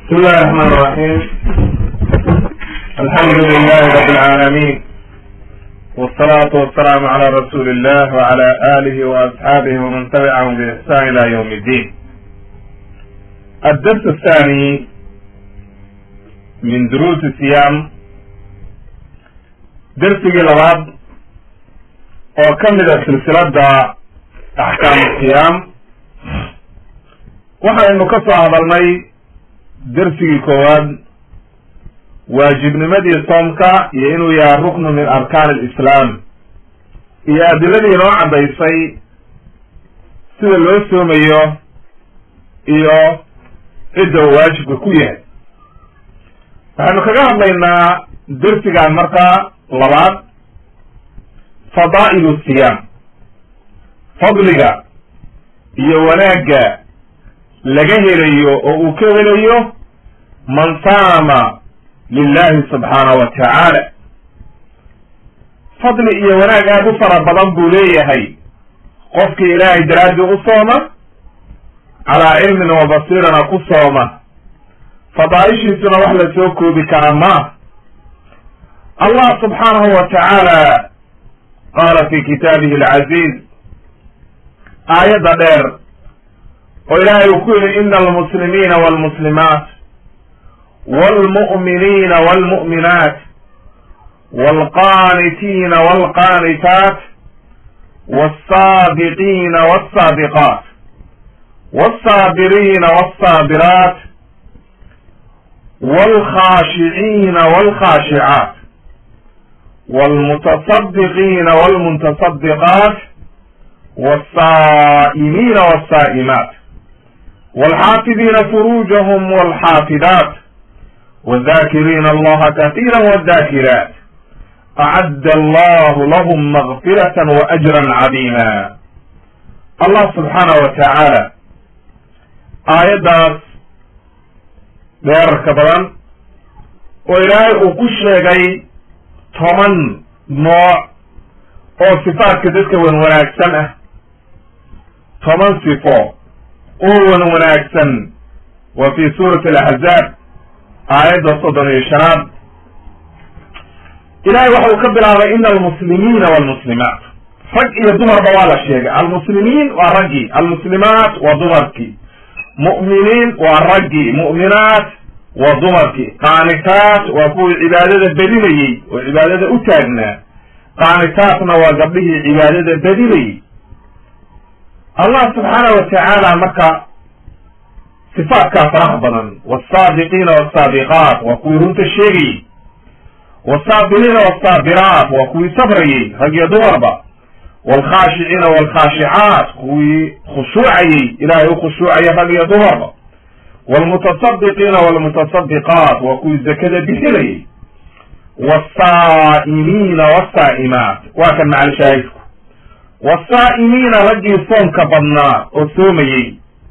بسم الله الرحمن الرحيم الحمد لله رب العالمين والصلاة والسلام على رسول الله وعلى آله وأصحابه ومن تبعهم بإحسان إلى يوم الدين الدرس الثاني من دروس الصيام درس لبعض وكمل سلسلة أحكام الصيام waxaynu ka soo hadalnay dersigii koowaad waajibnimadii soomka iyo inuu yahay ruknu min arkaan alislaam iyo adiladii inoo caddaysay sida loo soomayo iyo cidda uu waajibka ku yahay waxaynu kaga hadlaynaa dersigan markaa labaad fadaa'ilu siyaam fadliga iyo wanaagga laga helayo oo uu ka helayo man saama lilahi subxaanahu wa tacaala fadli iyo wanaag aad u fara badan buu leeyahay qofkii ilaahay daraaddii u sooma calaa cilmin wa basiirana ku sooma fadaaishiisuna wax la soo koobi kara ma allah subxaanahu wa tacaala qaala fi kitaabihi alcaziiz aayadda dheer oo ilaahay uu ku yidhi ina almuslimiina walmuslimaat walmu'miniina walmu'minaat walqaanitiina walqaanitaat walsaabiqiina walsaabiqaat walsaabiriina walsaabiraat walkhaashiciina walkhaashicaat walmutasadiqiina walmuntasadiqaat walsaa'imiina walsaa'imaat والxاafiظiina فروجهم والxاafiظاaت والذاkiriina الlaha kaثيirا والذاkirاaت أعد الله لهم مغفرة وأجرا عظيما allah سubحaanaه وataعaalى aayaddaas dheerarka badan oo ilaahay uu ku sheegay toban nooc oo صifaatka dadka wan wanaagsan ah toban صifo oo wan wanaagsan wa fi suurati alaxzaab aayadda soddon iyo shanaad ilahay waxa uu ka bilaabay ina almuslimiina walmuslimaat rag iyo dumarba waa la sheegay almuslimiin waa raggii almuslimaat waa dumarkii mu'miniin waa raggii mu'minaat waa dumarkii qaanitaat waa kuwii cibaadada bedinayey oo cibaadada u taagnaa qaanitaatna waa gabdhihii cibaadada bedinayey allah subxaana wa tacaala marka sifaatkaa faraha badan waalsaabiqiina walsaabiqaat waa kuwii runta sheegayey walsaabiriina walsaabiraat waa kuwii sabrayey rag iyo dumarba waalkhaashiciina waalkhaashicaat kuwii khushuucayey ilaahay u khushuucaya rag iyo dumarba waalmutasadiqiina waalmutasadiqaat waa kuwii zakada bixinayey waalsaa'imiina waalsaa'imaat waa kan macalshaahidku wasaa'imiina raggii soonka badnaa oo soomayey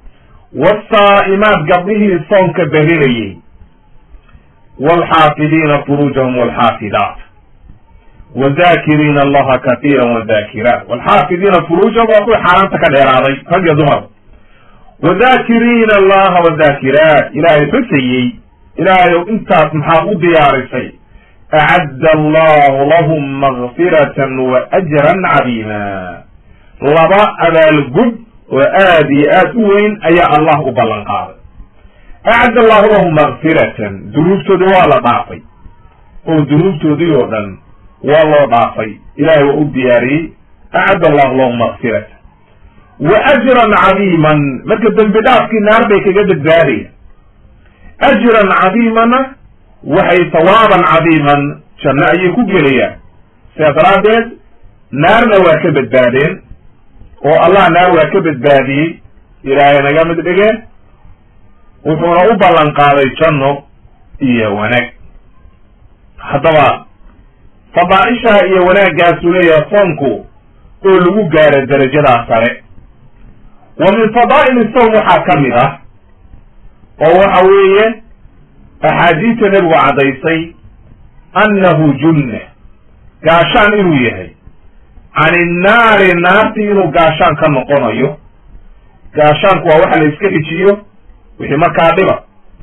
wasaa'imaat gabdhihii soonka berinayey waalxaafidiina furuujahum waalxaafidaat wadaakiriina allaha katiira wadaakiraat waalxaafidiina furuujahum waa kuwii xaaraanta ka dheeraaday rag iyo dumar wadaakiriina allaha wadaakiraat ilaahay xusayey ilaahayow intaas maxaa u diyaarisay acadda allahu lahum makfiratan wa ajran cadiima laba abaalgud oo aad iyo aad u weyn ayaa allah u ballan qaaday acadda allahu lahum makfiratan dunuubtoodii waa la dhaafay oo dunuubtoodii oo dhan waa loo dhaafay ilahay waa u diyaariyey acadda allahu lahum makfiratan wa ajran cadiiman marka dembi dhaafkii naar bay kaga badbaadaya ajran cadiimana waxay sawaaban cadiiman janno ayay ku gelayaan sidaa daraaddeed naarna waa ka badbaadeen oo allah naar waa ka badbaadiyey ilaahay naga mid dhige wuxuuna u ballan qaaday janno iyo wanaag haddaba fadaaishaha iyo wanaaggaasuu leeyahay soonku oo lagu gaaro darajadaa sare wa min fadaa'ili sowm waxaa ka mid ah oo waxa weeye axaadiista nebigu caddaysay annahu junna gaashaan inuu yahay can innaari naartii inuu gaashaan ka noqonayo gaashaanku waa waxa la iska xijiyo wixii markaa dhiba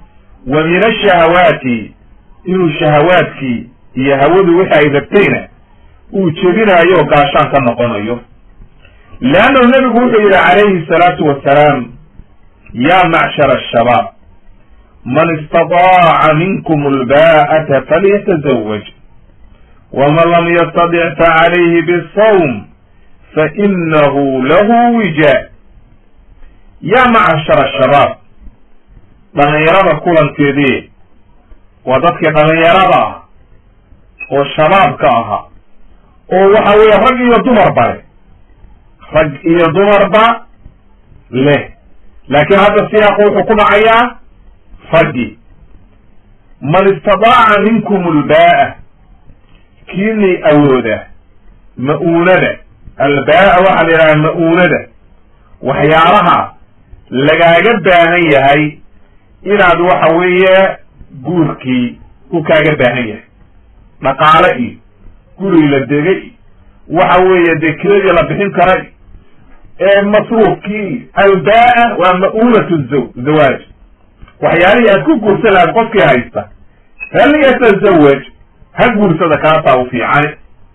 wa min ashahawaati inuu shahawaadkii iyo hawadu wixi ay rabtayna uu jebinayo oo gaashaan ka noqonayo leannahu nebigu wuxuu yidhi calayhi salaatu wasalaam yaa macshara ashabaab man istadaaca minkum alba'ata falyatazawaj waman lam yastadic facalayhi bisawm fainahu lahu wija yaa macshara ashabaab dhalinyarada kulankeedii waa dadkii dhalinyarada ah oo shabaabka ahaa oo waxa weeye rag iyo dumarba leh rag iyo dumarba leh laakiin hadda siyaaqu wuxuu ku dhacayaa raggi man istadaaca minkum albaa'a kiinii awooda ma-uunada albaa'a waxaa la yidhaha ma-uunada waxyaalaha lagaaga baahan yahay inaad waxa weeye guurkii u kaaga baahan yahay dhaqaale iyo gurigi la degay waxa weeye dee kiradii la bixin karay ee masruufkii albaa waa ma-uunatu zaw zawaaj waxyaalihii aad ku guursan lahayd qofkii haysta hal yatazawaj ha guursada kaasaa u fiicani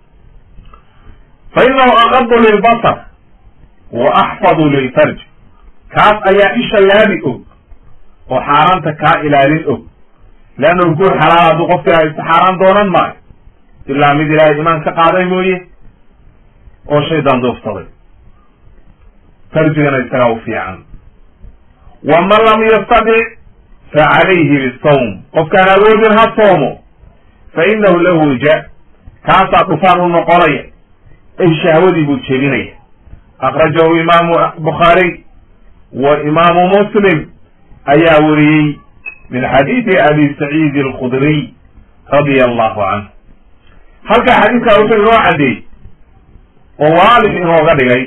fa inahu aqadu lilbasar wa axfadu lilfarj kaas ayaa isha laabi og oo xaaraanta kaa ilaalin og leannahu guur xalaal hadduu qofkii haysto xaaraan doonan maayo ilaa mid ilaahay imaan ka qaaday mooye oo shaydaan duufsaday farjigana isagaa u fiican waman lam yastadic fa calayhi bisawm qofkaan awoodin ha soomo fa inahu lahu wija kaasaa dhufaan u noqonaya ay shahwadii buu jebinaya akhrajahu imaamu bukhaariy wa imaamu muslim ayaa weriyey min xadiidi abi saciidi alkhudriy radia allahu canhu halkaa xadiidkaa wuxuu inoo caddeeyey oo waalix inooga dhigay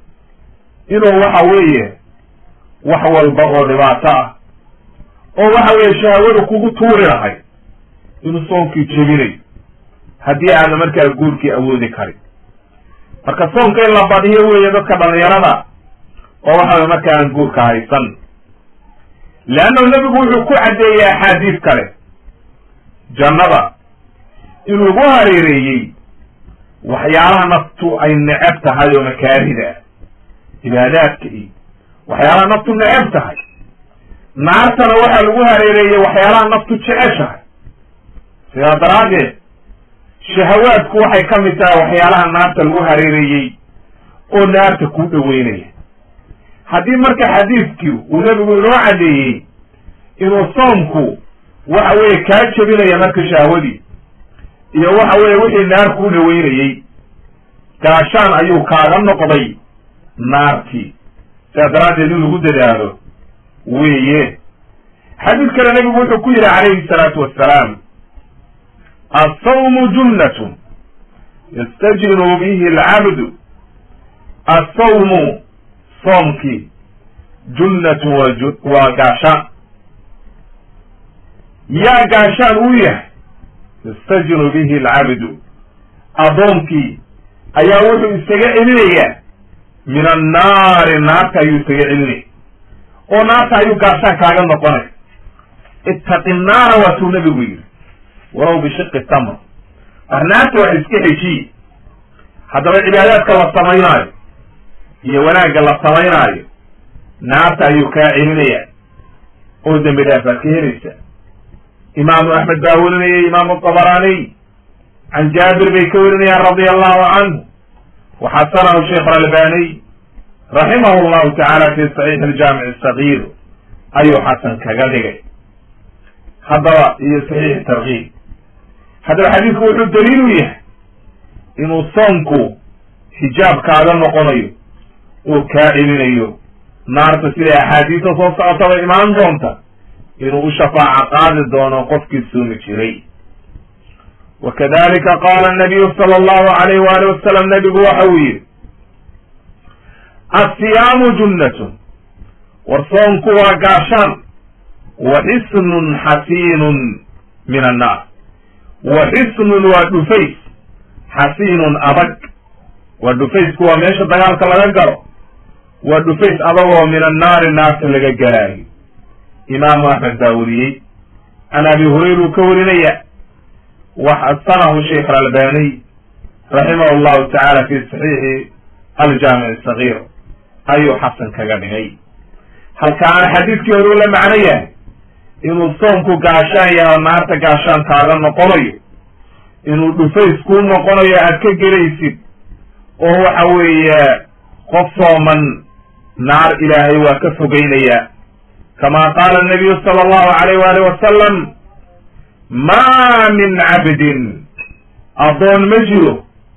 inuu waxa weeye wax walba oo dhibaato ah oo waxa weeye shahwadu kugu tuuri lahay inuu soonkii jebinayo haddii aana markaa guurkii awoodi karin marka soonka in la badiyo weeye dadka dhalinyarada oo waxa weye marka aan guurka haysan leannahu nebigu wuxuu ku caddeeyey axaadiis kale jannada inuu ugu hareereeyey waxyaalaha naftu ay neceb tahay oo makaarida ah cibaadaadka iyo waxyaalaha naftu neceb tahay naartana waxaa lagu hareereeyey waxyaalaha naftu jeceshahay sidaa daraaddeed shahawaadku waxay ka mid tahay waxyaalaha naarta lagu hareereeyey oo naarta kuu dhoweynaya haddii marka xadiidkii uu nebigu inoo caddeeyey inuu soomku waxa weeye kaa jebinaya marka shahwadii iyo waxa weeye wixii naar kuu dhoweynayey gaashaan ayuu kaaga noqday naartii sidaa daraaddeed in lagu dadaalo weeye xadiid kale nebigu wuxuu ku yidhi calayhi salaatu wassalaam assawmu junnatun yastajinu bihi alcabdu assawmu soomkii junnatun waa waa gaashaan yaa gaashaan uu yahay yastajinu bihi alcabdu addoonkii ayaa wuxuu isaga celinayaa min annaari naarta ayuu isaga celinaya oo naarta ayuu gaashaan kaaga noqonay ittaqi naara waatuu nebigu yidhi walow bishiqi tamr war naarta wax iska heshiye haddaba cibaadaadka la samaynaayo iyo wanaagga la samaynaayo naarta ayuu kaa celinaya oo dembi dhaaf baad ka helaysaa imaamu axmed baa werinayay imaamu dabaraaniy can jaabir bay ka werinayaan radia allahu canhu waxasanahu sheikh albaniy raximahu llahu tacaala fi saxiix aljaamic asagiir ayuu xasan kaga dhigay haddaba iyo saxiix tarkiib haddaba xadiidku wuxuu daliil u yahay inuu soomku xijaab kaaga noqonayo oo kaa celinayo naarta siday axaadiista soo socotaba imaan doonta inuu u shafaaca qaadi doono qofkii suumi jiray wa kadalika qaala nabiyu sala allahu alayh waali wasalam nabigu waxa uu yidhi assiyaamu junnatun war soomku waa gaashaan wa xisnun xasiinun min annaar wa xisnun waa dhufays xasiinun adag waa dhufaysku waa meesha dagaalka laga galo waa dhufays adagoo min annaari naarta laga galaayo imaamu axmed baa weriyey can abi hurayra uu ka warinaya waxasanahu sheikh alalbaniy raximah llahu tacaala fi saxiixi aljaamic sagiir ayuu xasan kaga dhigay halkaana xadiidkii hore u la macno yahay inuu soomku gaashaan yahay oo naarta gaashaan kaaga noqonayo inuu dhufays kuu noqonayo aad ka gelaysid oo waxa weeye qof sooman naar ilaahay waa ka fogeynaya kama qaala nabiyu sala allahu alayh waalih wasalam ma min cabdin addoon ma jiro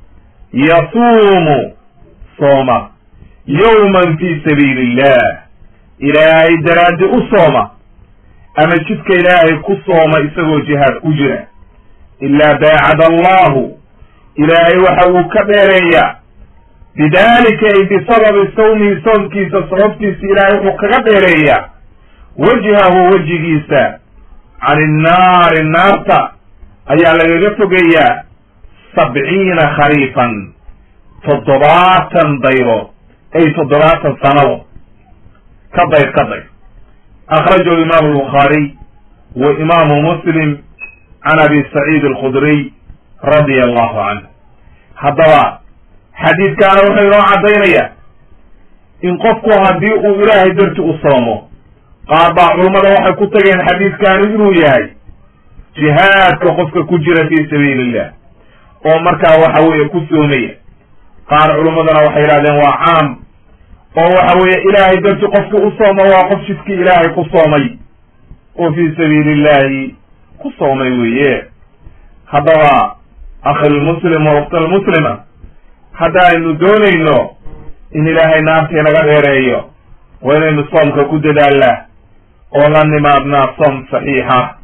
yasuumu sooma yowman fi sabiili illah ilaahay daraaddi u sooma ama jidka ilaahay ku sooma isagoo jihaad ku jira ilaa baacad allahu ilaahay waxa uu ka dheereeyaa bidalika ay bisababi sawmihi soomkiisa sababtiisa ilaahay wuxuu kaga dheereeyaa wajhahu wejigiisa can innaari naarta ayaa lagaga fogeeyaa sabciina khariifan toddobaatan dayro ay toddobaatan sanado ka dayr ka dayr akhrajahu imaamu albukhaariy wa imaamu muslim can abi saciid alkhudriy radia allahu canhu haddaba xadiidkaana wuxuu inoo caddaynaya in qofku haddii uu ilaahay darti u soomo qaar baa culummada waxay ku tageen xadiidkaani inuu yahay jihaadka qofka ku jira fi sabiili illah oo markaa waxa weeye ku soomaya qaar culummadana waxay yidhahdeen waa caam oo waxa weeye ilaahay darti qofki u sooma waa qof jidkii ilaahay ku soomay oo fi sabiili illahi ku soomay weeye haddaba akhilmuslim wa ukhtalmuslima haddaaynu doonayno in ilaahay naartii naga dheereeyo waa inaynu soomka ku dadaalnaa oo la nimaadnaa soom saxiixa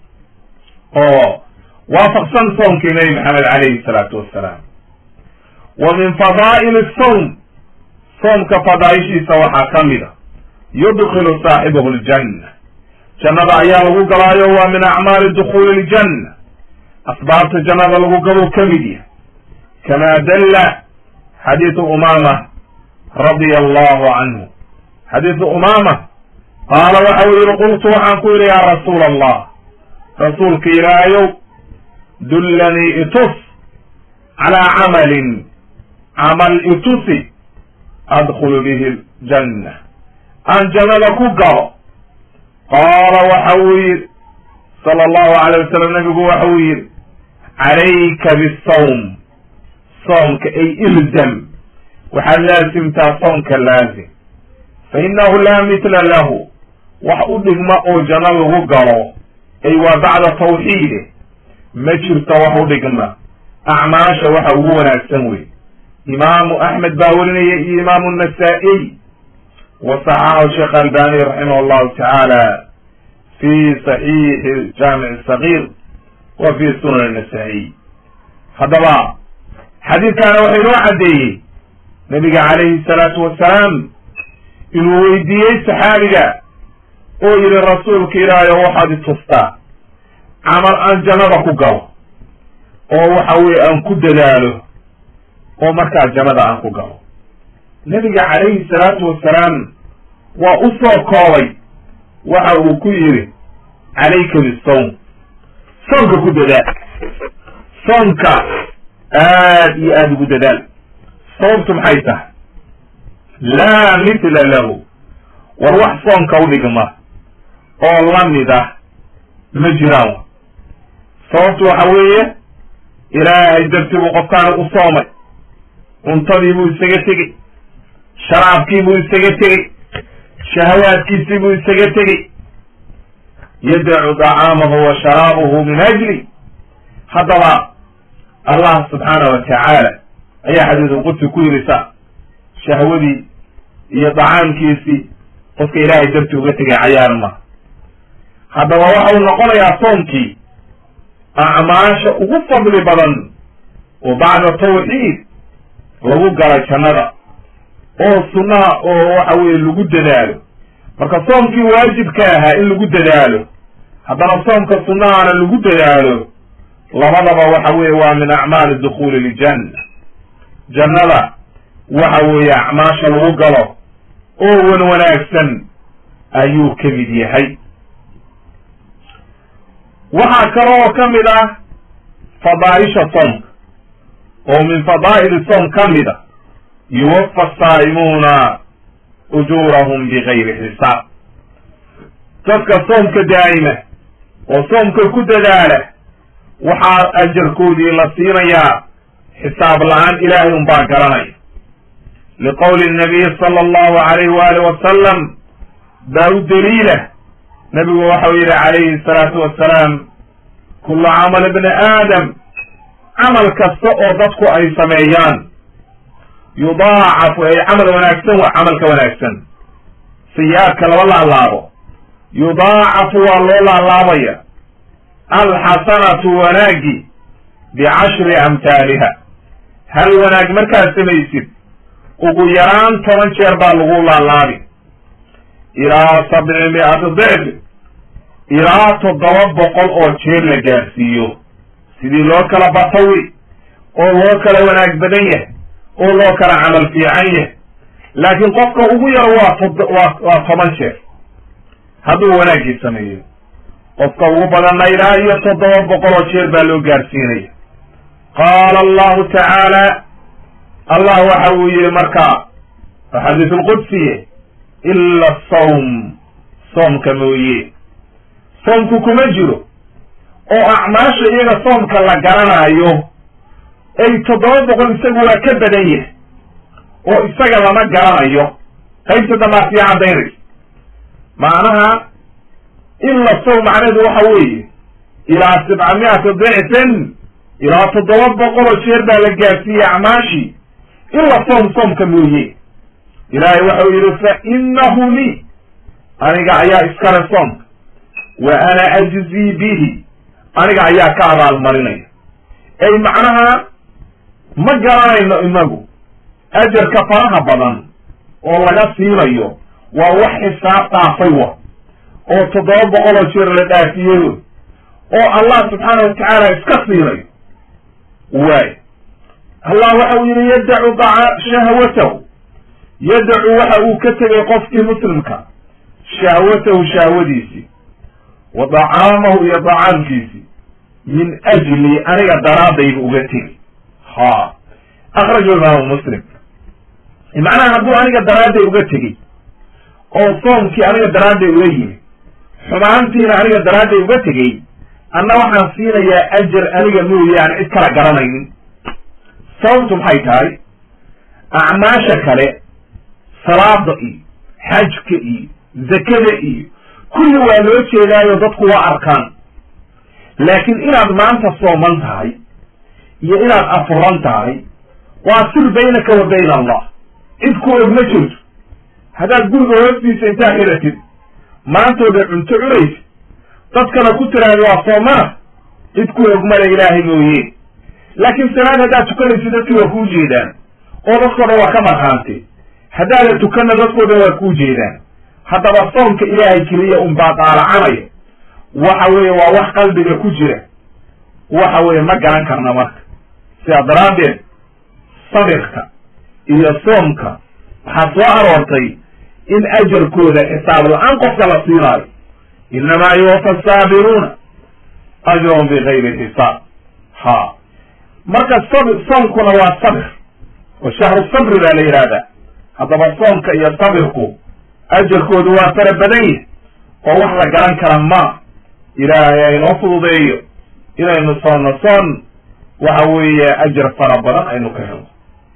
oo waafaqsan soomkii nebi maxamed calayhi salaatu wassalaam wa min fadaa'ili sawm soomka fadaaishiisa waxaa ka mid a yudkilu saaxibahu ljanna jannada ayaa lagu galaayo waa min acmaali dukhuuli ljanna asbaabta jannada lagu galo ka mid yahay kama dalla xadiidu umama radia allahu canhu xadiidu umama qaala waxa uu yihi qultu waxaan ku yidhi yaa rasuula allah rasuulka ilaahayow dullanii itus calaa camalin camal itusi adkhulu bihi ljanna aan jannada ku galo qaala waxa uu yidhi sala allahu alayh wasalam nabigu waxa uu yidhi calayka bisawm soomka ay ilzam waxaad laasimtaa soomka laazim fa innahu laa mitla lahu wax u dhigma oo janno lagu galo ay waa bacda tawxiide ma jirto wax u dhigma acmaasha waxa ugu wanaagsan wey imaamu axmed baa werinaya iyo imaamu nasaa-iy wa saxaxahu sheekh albani raximah allahu tacaala fi saxiixi jaamic sagiir wa fi sunan nasaa-iy haddaba xadiidkaana waxa inoo caddeeyey nabiga calayhi salaatu wasalaam inuu weydiiyey saxaabiga oo yihi rasuulka ilaahay oo waxaad itustaa camal aan jannada ku galo oo waxa weye aan ku dadaalo oo markaa jannada aan ku galo nabiga calayhi salaatu wasalaam waa u soo koobay waxa uu ku yidhi calayka bisawm soomka ku dadaal soomka aad iyo aada ugu dadaal sababtu maxay tahay laa mithla lahu war wax soomka u dhigma oo la mid ah ma jiraan sababtu waxa weeye ilaahay dartii buu qofkaana u soomay cuntadii buu isaga tegey sharaabkii buu isaga tegey shahawaadkiisii buu isaga tegey yadacu dacaamahu wa sharaabuhu min ajli haddaba allah subxaana wa tacaala ayaa xadiisul qudsi ku yirisa shahwadii iyo dacaamkiisii qofka ilaahay dartii uga tegay cayaar ma haddaba waxa uu noqonayaa soomkii acmaasha ugu fadli badan oo bacda tawxiid lagu galay jannada oo sunnaha oo waxa weye lagu dadaalo marka soomkii waajibka ahaa in lagu dadaalo haddana soomka sunnahana lagu dadaalo labadaba waxa weye waa min acmaali dukhuuli ljanna jannada waxa weeye acmaasha lagu galo oo wan wanaagsan ayuu ka mid yahay waxaa kaloo ka mid ah fadaaisha soomka oo min fadaa'ili soom ka mid a yuwafa asaa'imuuna ujuurahum bigayri xisaab dadka soomka daa'ima oo soomka ku dadaala waxaa ajarkoodii la siinayaa xisaab la-aan ilaahay un baa garanaya liqowli nabiyi sala allahu alayh waali wasalam baa u daliila nabigu waxau yihi calayhi salaatu wasalaam kullu camal ibni aadam camal kasta oo dadku ay sameeyaan yudaacafu ay camal wanaagsan wa camalka wanaagsan sayi-aadka laba laalaabo yudaacafu waa loo laalaabaya alxasanatu wanaagi bicashri amhaaliha hal wanaag markaad samaysid ugu yaraan toban jeer baa lagu laalaabi ilaa sabci mi'ati dicfi ilaa toddoba boqol oo jeer la gaarsiiyo sidii loo kala batawi oo loo kala wanaag badan yahay oo loo kala camal fiican yahay laakiin qofka ugu yaro waa tod waa waa toban jeer hadduu wanaaggii sameeyo qofka ugu badanna ilaa iyo toddoba boqol oo jeer baa loo gaarsiinaya qaala allahu tacaala allah waxa uu yihi markaa xadiis lqudsiye ila asawm soomka mooye soomku kuma jiro oo acmaasha iyaga soomka la garanaayo ay toddoba boqol isagu waa ka badan yahay oo isaga lama garanayo qaybta dambaa sii cadaynaysa macnaha ila sawm macnaheedu waxa weeye ilaa sabcamiati dicfin ilaa toddoba boqol oo jeer baa la gaarsiiyey acmaashii ila soom soomka mooye ilaahay waxau yihi fa inahu lii aniga ayaa iskale soomka wa ana ajzii bihi aniga ayaa ka abaalmarinaya ay macnaha ma garanayno inagu ajarka faraha badan oo laga siinayo waa wax xisaab dhaafay wa oo toddoba boqol oo jeer la dhaafiyeyo oo allah subxaana watacaala iska siinayo waay allah waxa uu yihi yadacu daca shahwatahu yadacu waxa uu ka tegay qofkii muslimka shahwatahu shahwadiisii wa dacaamahu iyo dacaamkiisii min ajli aniga daraadaybu uga tegi ha akrajahu imaamu muslim macnaha hadduu aniga daraadday uga tegey oo soomkii aniga daraadday uga yimi xumaantiina aniga daraadday uga tegey anna waxaan siinayaa ajar aniga mooye aan cid kala garanaynin sababtu maxay tahay acmaasha kale salaada iyo xajka iyo zakada iyo kulli waa loo jeedaayo dadku waa arkaan laakiin inaad maanta sooman tahay iyo inaad afuran tahay waa sir baynaka wa bayna allah cid ku og ma jirto haddaad guriga hoostiisa intaa xiratid maantooda cunto cunaysa dadkana ku tiraahda waa soomana cid ku og male ilaahay mooye laakiin salaad haddaad tukanaysid dadki waa kuu jeedaan oo dadkao dhan waa ka marhaante haddaadan tukanna dadkao dhan waa kuu jeedaan haddaba soomka ilaahay keliya un baa daalacanaya waxa weeye waa wax qalbiga ku jira waxa weeye ma garan karna marka sidaa daraaddeed sabirka iyo soomka waxaa soo aroortay in ajarkooda xisaab la-aan qofka la siinaayo inamaa yuwafa asaabiruuna ajrahum bigayri xisaab ha marka sabir soomkuna waa sabir oo shahru sabri baa la yidhahdaa haddaba soomka iyo sabirku ajarkoodu waa fara badan yahy oo wax la garan kara ma ilaahay aynoo fududeeyo inaynu soonno soon waxa weeye ajar fara badan aynu ka helno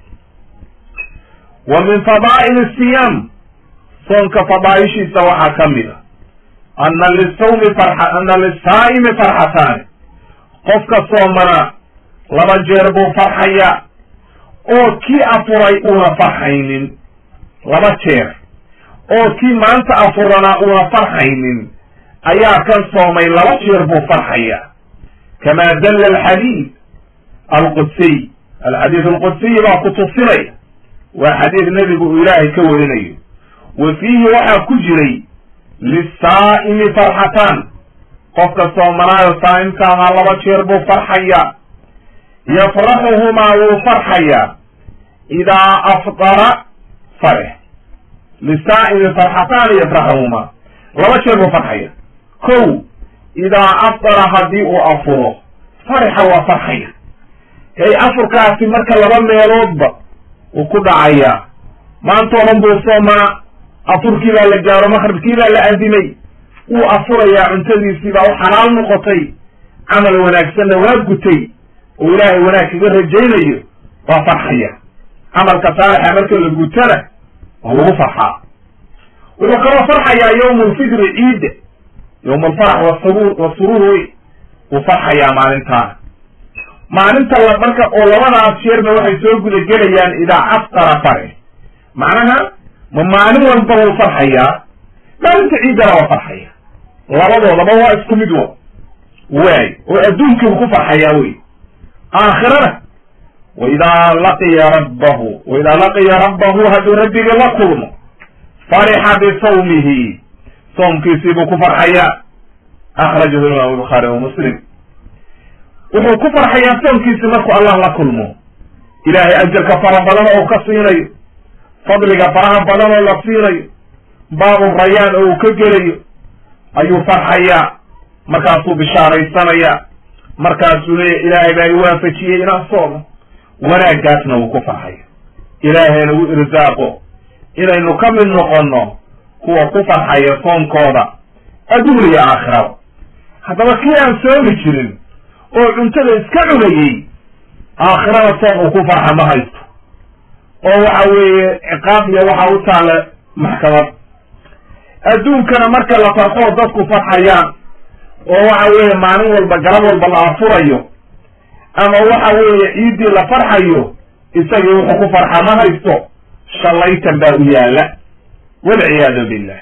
wa min fadaa'il siyaam soonka fadaaishiisa waxaa ka mid a ana lisawmi farxa ana lisaa'imi farxataani qofka soomana laba jeer buu farxaya oo kii afuray uuna farxaynin laba jeer oo kii maanta afuranaa uuna farxaynin ayaa kan soomay laba jeer buu farxaya kama dalla alxadiid alqudsiy alxadiid alqudsiy baa ku tusinaya waa xadiid nebigu uu ilaahay ka warinayo wa fiihi waxaa ku jiray lisaa'imi farxataan qofka soomanaayo saa'imka ahaa laba jeer buu farxayaa yafraxuhumaa wuu farxayaa idaa afdara farex lisaa'imi farxataani yafraxuhumaa laba jeer buu farxaya kow idaa afdara haddii uu afuro farixa waa farxaya ay afurkaasi marka laba meeloodba uu ku dhacayaa maanta o dhan buu soomaa afurkii baa la gaaro maqribkii baa la adimay wuu afurayaa cuntadiisii baa u xalaal noqotay camal wanaagsanna waa gutay oo ilaahay wanaag kaga rajaynayo waa farxaya camalka saalixa marka la gutana waa lagu farxaa wuxuu kaloo farxayaa yawma alfidri ciidda yawma alfarax wasarur wasuruur wey wuu farxayaa maalintaana maalinta la marka oo labadaas jeerba waxay soo guda gelayaan idaa aftara fare macnaha ma maalin walba wuu farxayaa maalinta ciiddana waa farxaya labadoodaba waa isku mid wo waay oo adduunkii uu ku farxayaa wey aakhirana waidaa laqiya rabbahu waidaa laqiya rabbahu hadduu rabbigii la kulmo farixa bisawmihi soomkiisii buu ku farxayaa akhrajahu imaamu bukhaari wa muslim wuxuu ku farxayaa soomkiisii markuu allah la kulmo ilaahay ajarka fara badan oo ka siinayo fadliga faraha badan oo la siinayo baabu rayaan oo uu ka gelayo ayuu farxayaa markaasuu bishaaraysanayaa markaasuu leeya ilaahay baa i waafajiyey inaan soomo wanaaggaasna wuu ku farxaya ilaahayna u irsaaqo inaynu ka mid noqonno kuwa ku farxaya soonkooda adduun iyo aakhiraba haddaba kii aan soomi jirin oo cuntada iska cunayey aakhirada soon uu ku farxa ma haysto oo waxa weeye ciqaab iyo waxa u taalla maxkamad adduunkana marka la farxoo dadku farxayaan oo waxa weeye maalin walba galab walba la afurayo ama waxa weeye ciiddii la farxayo isagii wuxuu ku farxa ma haysto shallaytan baa u yaala walciyaadu billah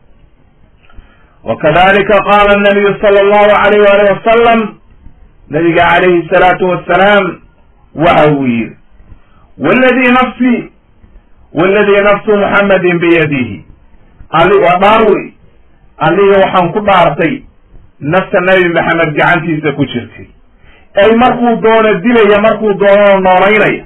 wakadalika qaala nabiyu sala allahu alayh waalih wasalam nabiga calayhi salaatu wassalaam waxa uu yidhi waladii nafsi waladii nafsu muxammadin biyadihi ali waa dhaar wey aliga waxaan ku dhaartay nafta nabi maxamed gacantiisa ku jirtay ay markuu doono dilaya markuu doonona noolaynaya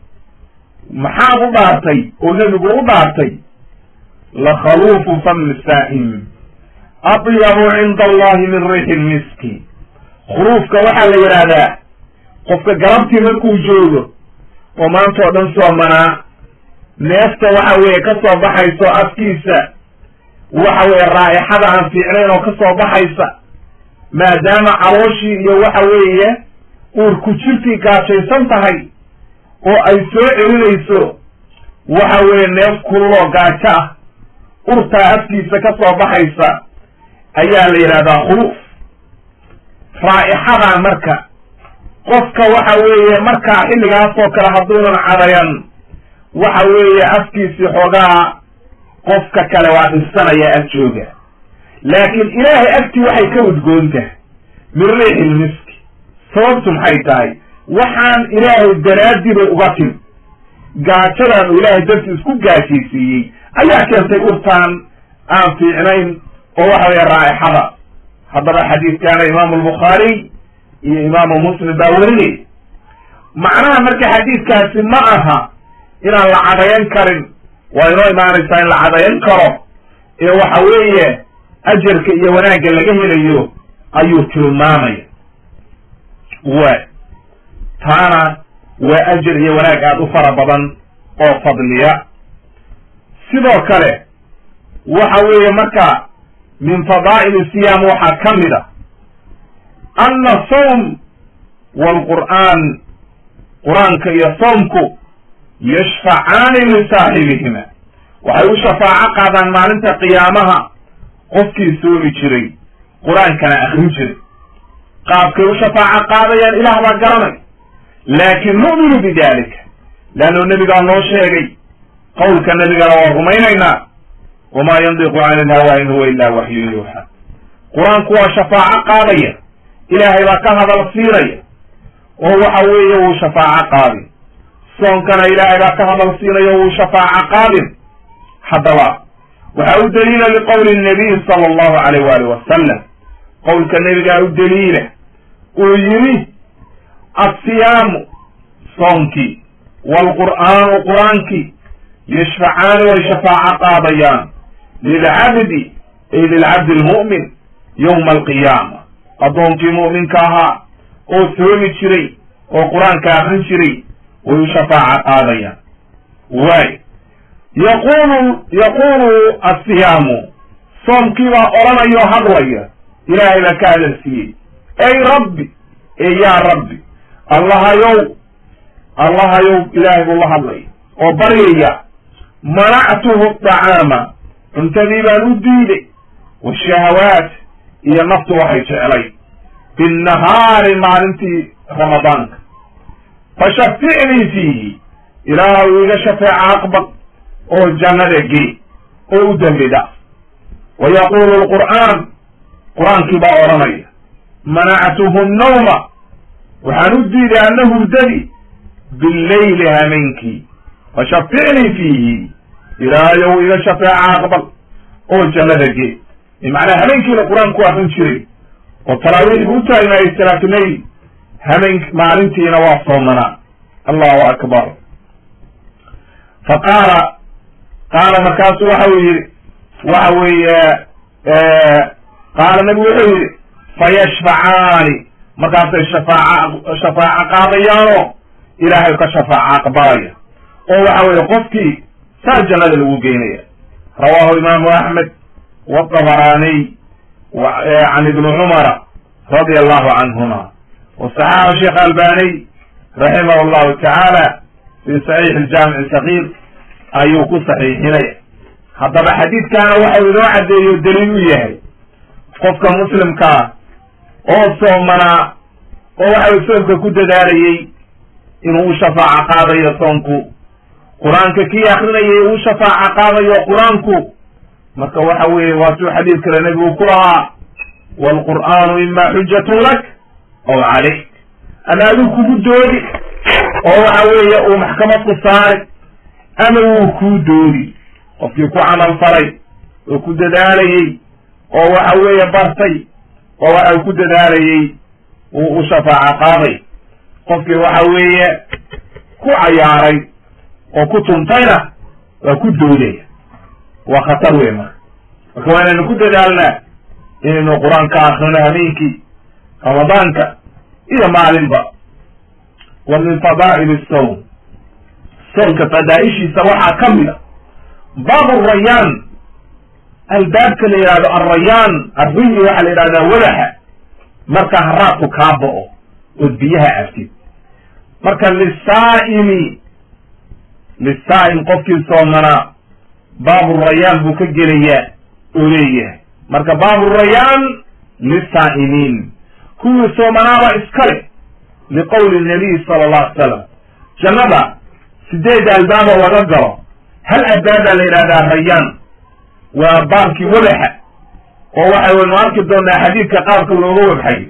maxaad u dhaartay oo nebigu u dhaartay lakhaluufu fami saa'im atyabu cinda allahi min riixi lmiski khuruufka waxaa la yidhaahdaa qofka galabtii markuu joogo oo maanta oo dhan soomanaa neefta waxa weeye ka soo baxayso afkiisa waxa weeye raa'ixada aan fiicnayn oo ka soo baxaysa maadaama calooshii iyo waxa weeye uurku jirtii gaajaysan tahay oo ay soo celinayso waxa weeye neef kululoo gaajo ah urtaa afkiisa ka soo baxaysa ayaa la yidhahdaa khuluuf raa'ixadaa marka qofka waxa weeye markaa xilligaasoo kale hadduunan cadayan waxa weeye afkiisii xoogaa qofka kale waa dhinsanaya ag jooga laakiin ilaahay agtii waxay ka udgoontahay min riixi lmiski sababtu maxay tahay waxaan ilaahay daraaddii bay uga tim gaajadan uu ilaahay dartii isku gaajaysiiyey ayaa keentay urtaan aan fiicnayn oo waxa weeye raa'ixada haddaba xadiidkaana imaamu albukhaariy iyo imaamu muslim baa werinay macnaha marka xadiidkaasi ma aha inaan la cadayan karin waa inoo imaanaysaa in la cadayan karo ee waxa weeye ajarka iyo wanaagga laga helayo ayuu tilmaamaya waay taana waa ajar iyo wanaag aada u fara badan oo fadliya sidoo kale waxa weeye marka min fadaa'il siyaam waxaa ka mid a anna sawm waalqur'aan qur-aanka iyo soomku yashfacaani lisaaxibihima waxay u shafaaco qaadaan maalinta qiyaamaha qofkii soomi jiray qur-aankana akrin jiray qaabkay u shafaaco qaadayaan ilaah baa garanay laakin nu'minu bidalika leannu nebigaa noo sheegay qowlka nebigana waa rumaynaynaa wamaa yandiqu cani ilhawa in huwa ila waxyun yuuxa qur-aanku waa shafaaco qaadaya ilaahay baa ka hadal siinaya oo waxa weeye wuu shafaaco qaadin soonkana ilaahay baa ka hadal siinaya wuu shafaaco qaadin haddaba waxaa u daliila liqowli nabiy sala allahu alayh waalih wasalam qowlka nebigaa u daliila uu yidhi assiyaamu soonkii waalqur'aanu qur-aankii yashfacaani way shafaaco qaadayaan lilcabdi ay lilcabdi almu'min yowma alqiyaama addoonkii mu'minka ahaa oo soomi jiray oo qur-aanka akrin jiray way u shafaaca qaadayaan waay yaqulu yaqulu asiyaamu soomkii baa odhanayao hadlaya ilaahay baa ka hadalsiiyey ey rabbi e yaa rabbi allahayow allahayow ilaahay buu la hadlaya oo baryaya manactuhu dacaama cuntadii baan u diiday washahawaat iyo naftu waxay jeclay binnahaari maalintii ramadaanka fashaficnii fiihi ilaahu iga shafeeca aqbal oo jannada gee oo u dembi dhaaf wa yaquulu lqur'aan qur-aankii baa odhanaya manactuhu nawma waxaan u diiday ana hurdadii billayli hameenkii fashaficnii fiihi ilaahayow iga shafeeca aqbal oo jannada gee bimacnaa hameenkiina qur-aanku akrin jiray oo talaawiix buu u taagnaayay salaatuleyl hameen maalintiina waa soomanaa allahu akbar fa qaala qaala markaasu waxa uu yidhi waxa weeye qaala nabigu wuxuu yidhi fayashfacaani markaasay shafaaca shafaaco qaadayaanoo ilaahay ka shafaaca aqbalaya oo waxa weeye qofkii saa jannada lagu geynaya rawahu imaamu axmed wadabaraniy can ibni cumara radia allahu canhuma wasaxaxa sheekh albaniy raximah allahu tacaala fi saxiix aljaamic sakiir ayuu ku saxiixinaya haddaba xadiidkaana waxau inoo caddeeyo daliil u yahay qofka muslimkaa oo soomanaa oo waxau soomka ku dadaalayey inuu u shafaaco qaadayo soonku qur-aanka kii akrinayay uu shafaaco qaadayo qur-aanku marka waxa weeye waatuu xadiid kale nebigu ku lahaa waalqur'aanu ima xujatun lak aw calayk ama aduu kugu doodi oo waxa weeye uu maxkamad ku saari ama wuu kuu doodi qofkii ku camal falay oo ku dadaalayey oo waxa weeye bartay oo waxa ku dadaalayey wuu u shafaaco qaaday qofkii waxa weeye ku cayaaray oo ku tuntayna waa ku doodaya waa khatar wey marka marka waa inaynu ku dadaalnaa inaynu qur-aanka akrino habeenkii ramadaanka iyo maalinba wa min fadaa'il sawm soonka fadaa'ishiisa waxaa ka mid a baabu rayaan albaabka la yidhahdo alrayaan arriyi waxaa la yidhahdaa wadaxa marka haraadku kaa bo'o ood biyaha cabtid marka lisaa'imi lisaa'im qofkii soomanaa baabu rayaan buu ka gelayaa oo leeyahay marka baabu rayaan lisaa'imiin kuwii soomanaaba iskale liqowli nabiy sala allahu alay salam jannada sideed albaaba laga galo hal albaabaa la yidhahdaa rayaan waa baabkii wadaxa oo waxa waynu arki doonaa xadiidka qaabka looga wabxayo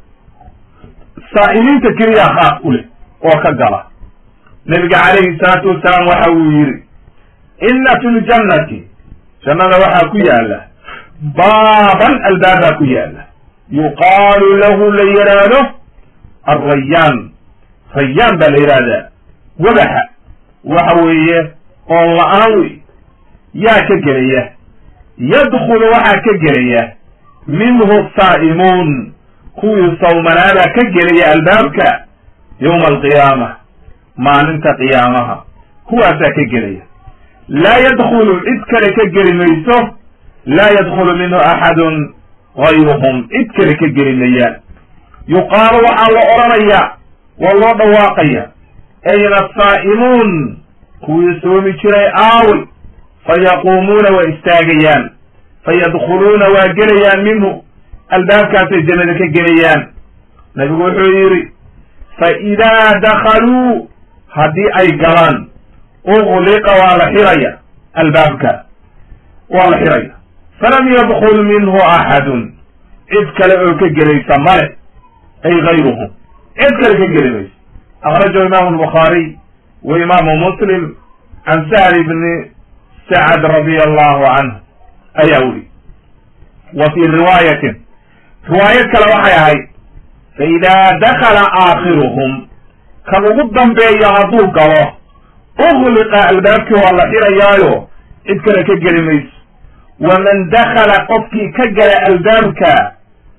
saa'imiinta keliyaa khaas u leh oo ka gala nabiga calayhi salaatu wasalaam waxa uu yidhi inna fi ljannati jannada waxaa ku yaala baaban albaabaa ku yaala yuqaalu lahu la yidhaahdo alrayaan rayaan baa la yidhahdaa wadaxa waxa weeye oon la-aan wey yaa ka gelaya yadkhulu waxaa ka gelaya minhu saa'imuun kuwii sawmanaabaa ka gelaya albaabka yowma alqiyaama maalinta qiyaamaha kuwaasaa ka gelaya laa yadkhulu cid kale ka geli mayso laa yadkhulu minhu axadun gayruhum cid kale ka geli mayaan yuqaalu waxaa la odhanayaa waa loo dhawaaqaya ayna asaa'imuun kuwii soomi jiray aaway fayaquumuuna waa istaagayaan fayadkhuluuna waa gelayaan minhu albaabkaasay jannada ka gelayaan nabigu wuxuu yidhi fa idaa dakhaluu haddii ay galaan ugliqa waa la xiraya albaabka waa la xiraya falam yadkul minhu axadun cid kale oo ka gelaysa male ay gayruhum cid kale ka geli mayso akhrajahu imaamu albukhaariy wa imaamu muslim can sahl bni sacad radia allahu canhu ayaa wuri wa fii riwaayatin riwaayad kale waxay ahayd fa idaa dakala aakhiruhum kan ugu dambeeya hadduu galo ugliqa albaabkii waa la xirayaayo cid kale ka geli mayso waman dakala qofkii ka gala albaabka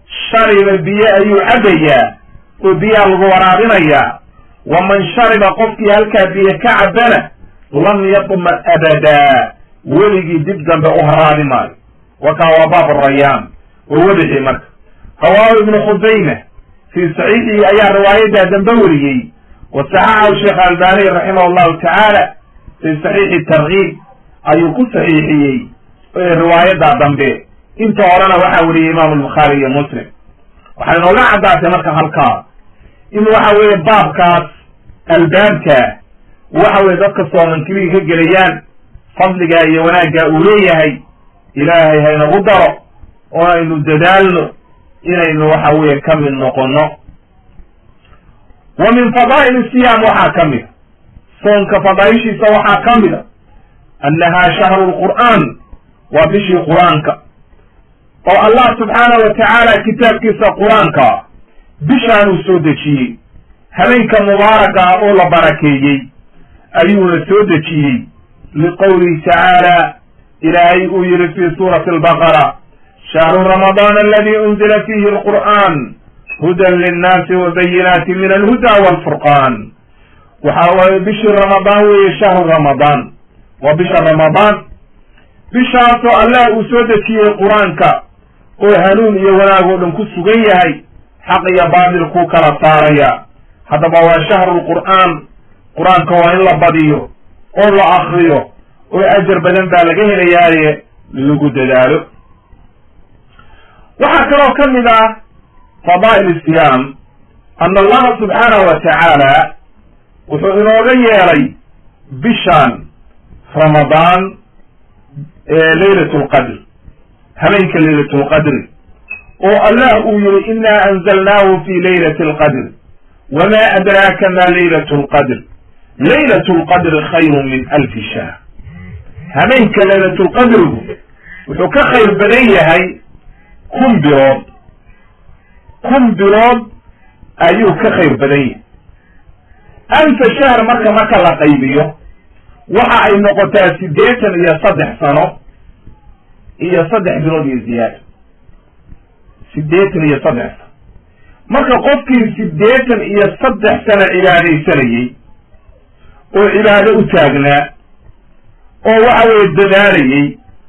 shariba biyo ayuu cabbayaa oo biyaa lagu waraabinayaa waman shariba qofkii halkaa biyo ka cabbana lam yadma abadaa weligii dib dambe u haraabi maayo wakaa waa baab rayaan oo wadixii marka rawaahu ibnu khusayma fii saxiixihi ayaa riwaayadaa dambe weriyey wa saxaxahu sheekh albani raximah allahu tacaala fii saxiixi tarkiib ayuu ku saxiixiyey riwaayadaa dambe inta horena waxaa weriyey imaamu albukhaari iyo muslim waxay nooga caddaatay marka halkaa in waxa weeye baabkaas albaabka waxa weye dadka soomankiliga ka gelayaan fadligaa iyo wanaaggaa uu leeyahay ilaahay haynagu daro oo aynu dadaalno inaynu waxa weeye ka mid noqono wa min fadaa'il siyaam waxaa ka mida soonka fadaaishiisa waxaa ka mida annahaa shahru lqur'aan waa bishii qur-aanka oo allah subxaanahu wa tacaala kitaabkiisa qur-aanka bishaanuu soo dejiyey habeenka mubaaraka ah oo la barakeeyey ayuuna soo dejiyey liqowlihi tacaala ilaahay uu yihi fi suurati albaqara shahru ramadaan aladi unzila fiihi alqur'aan hudan linnaasi wa bayinaati min alhuda walfurqaan waxa waaye bishii ramadaan weeye shahru ramadaan waa bisha ramadaan bishaasoo allah uu soo dejiyey qur-aanka oo hanuun iyo wanaag oo dhan ku sugan yahay xaq iyo baatil kuu kala saaraya haddaba waa shahru lqur'aan qur-aanka waa in la badiyo oo la akriyo oo ajar badan baa laga helayaaye lagu dadaalo waxaa kaloo ka mid ah fadaa'il siyaam ana allaha subxaanahu wa tacaala wuxuu inooga yeelay bishaan ramadaan leylat lqadr habeenka leylat lqadri oo allah uu yihi ina anzalnaahu fi leylati alqadr wma adraaka ma leylat lqadr leylat lqadri khayru min alfi shahr habeenka leylatlqadrigu wuxuu ka khayr badan yahay kun bilood kun bilood ayuu ka khayr badan yahay alfa shahr marka marka la qaybiyo waxa ay noqotaa siddeetan iyo saddex sano iyo saddex bilood iyo ziyaado siddeetan iyo saddex sano marka qofkii siddeetan iyo saddex sano cibaadaysanayey oo cibaado u taagnaa oo waxa weeye dadaalayey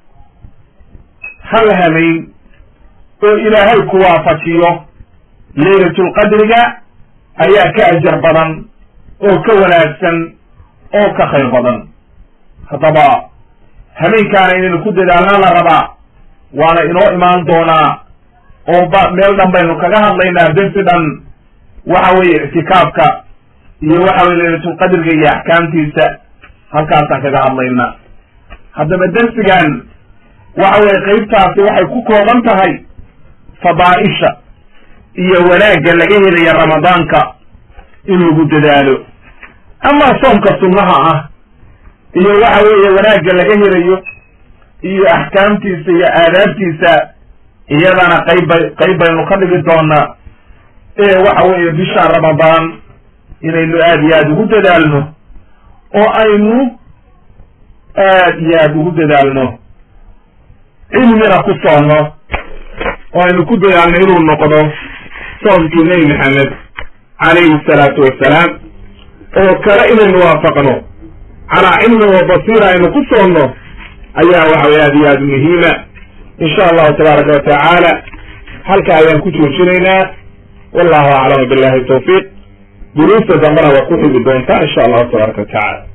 hal hameyn oo ilaahay ku waafajiyo leylatulqadriga ayaa ka ajar badan oo ka wanaagsan oo ka khayr badan haddaba habeenkaana inaynu ku dadaalna la rabaa waana inoo imaan doonaa oo ba meel dhan baynu kaga hadlaynaa dersi dhan waxa weeye ictikaafka iyo waxa weye leylatulqadriga iyo axkaamtiisa halkaasaan kaga hadlaynaa haddaba dersigan waxa weye qeybtaasi waxay ku kooban tahay fadaa'isha iyo wanaagga laga helaya ramadaanka in lagu dadaalo ama soomka sunnaha ah iyo waxa weeye wanaagga laga helayo iyo axkaamtiisa iyo aadaabtiisa iyadana qaybbay qayb baynu ka dhigi doonaa ee waxa weeye bisha ramadaan inaynu aada iyo aada ugu dadaalno oo aynu aad iyo aada ugu dadaalno cilmina ku soonno oo aynu ku dadaalno inuu noqdo soomkii nebi maxamed calayhi salaatu wassalaam oo kale inaynu waafaqno calaa cilmin wa basiira aynu ku soonno ayaa waxa weye aad iyo aada muhiima insha allahu tabaaraka wa tacaala halka ayaan ku joojinaynaa wallahu aclamu billahi tawfiiq duruusta dambena waa ku xigi doontaa insha allahu tabaaraka wa tacala